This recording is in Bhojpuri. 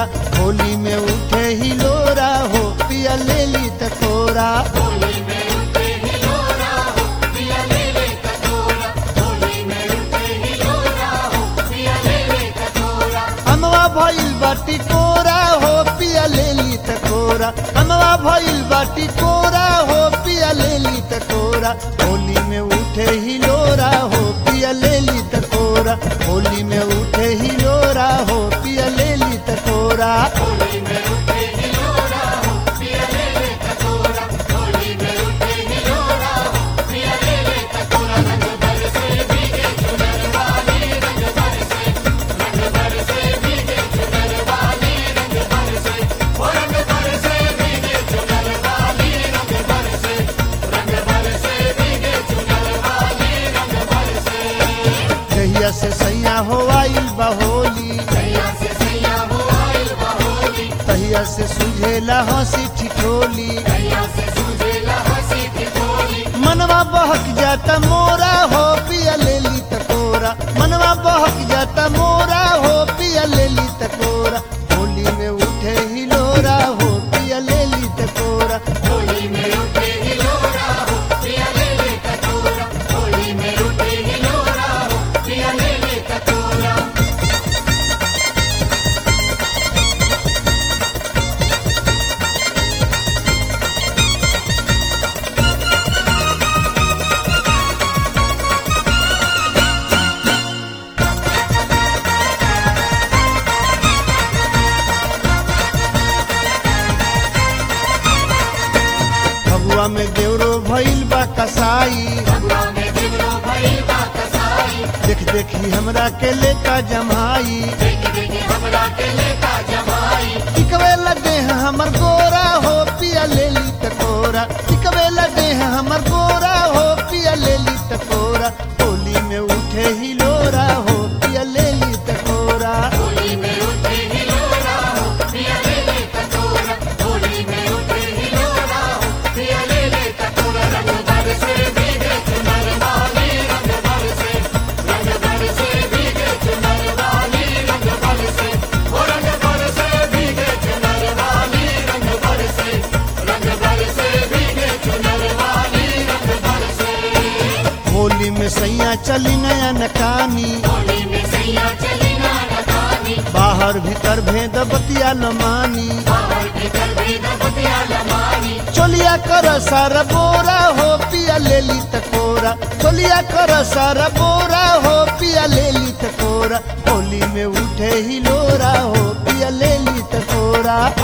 कोरा होली में उठे ही लोरा हो पिया ले ली तकोरा अमवा भइल बाटी कोरा हो पिया ले ली तकोरा अमवा भइल बाटी कोरा हो पिया ले ली तकोरा होली में उठे ही लोरा हो पिया ले ली तकोरा होली में उठे ही लोरा हो पिया ले ली तकोरा जहिया से सैया हो आइल बहोली तहिया से सुझेला हंसी ठिठोली मनवा बहक जाता मोरा हो पिया ले ली तकोरा मनवा बहक जाता मोरा हो पिया ले ली तकोरा होली में उठे ही लोरा हो पिया ले ली तकोरा फगुआ में देवरो भइल बा कसाई देख देखी हमरा के लेका जमाई टिकवे लगे हैं हमर गोरा हो पिया ले ली तकोरा टिकवे लगे हैं हमर गोरा हो पिया ले ली तकोरा होली में उठे ही लोरा हो पिया ले ली तकोरा होली में सैया चली नया नकानी बाहर भीतर भेद बतिया लमानी चोलिया कर सारा बोरा हो पिया ले ली तकोरा चोलिया कर सारा बोरा हो पिया ले ली तकोरा होली में उठे ही लोरा हो पिया ले ली तकोरा